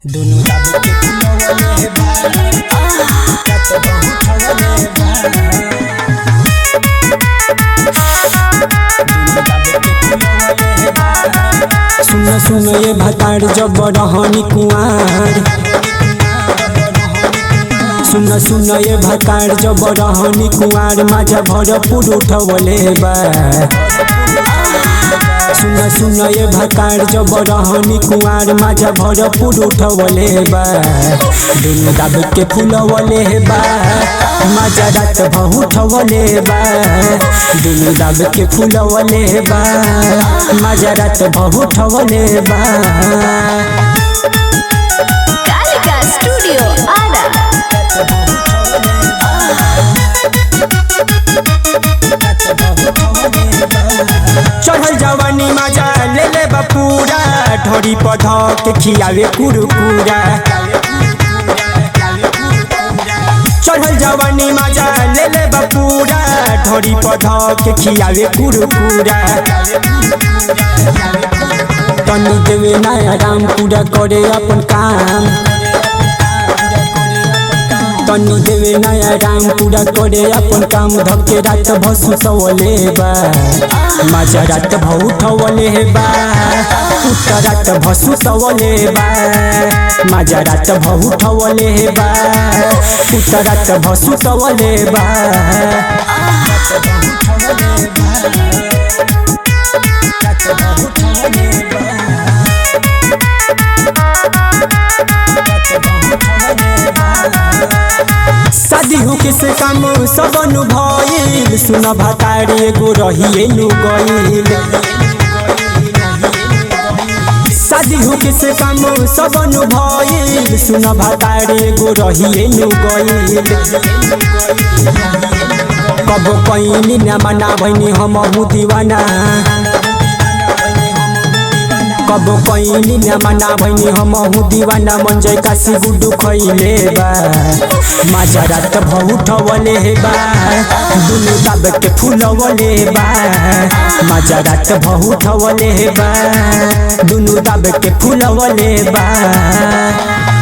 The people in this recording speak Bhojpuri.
दुनु दाबी के फुलवले बा कत बहुत हवले बा दुनु दाबी के फुलवले बा सुन सुन ये भतार जब रहनी कुआर सुन सुन ये भतार जब रहनी कुआर माझा भरपूर उठवले बा सुन सुन ये भतार जब रहनी कुआर माझा भरपूर उठवले बा दुनु दाब के फुलवले बा माझा रात बहुठवले बा दुनु दाब के फुलवले बा माझा रात बहुठवले बा कालिका स्टूडियो आरा चढ़ल जवानी मजा ले ले बपूरा ढोरी पध के खियावे कुरकुरा चढ़ल जवानी मजा ले ले बपूरा ढोरी पध के खियावे कुरकुरा तनी देवे नया राम पूरा करे अपन काम तनी देवे नया राम पूरा करे अपन काम धके रात भसु सवले बा माझा रात भौठवले बा उत्तर रात भसु सवले बा माझा रात भौठवले बा उत्तर रात भसु सवले बा शादी हो किसे काम सब भइल सुन भतारी एगो रहिए नु गइल शादी हो किसे काम सब भइल सुन भतारी एगो रहिए नु गइल कबो कैनी न मना भइनी हम दीवाना कबो कैनी न मना भइनी हम दीवाना मन जय काशी गुडू खैले बा माझा रात भौठवले बा दुनु दाब के फुलवले बा माझा रात भौठवले बा दुनु दाब के फुलवले बा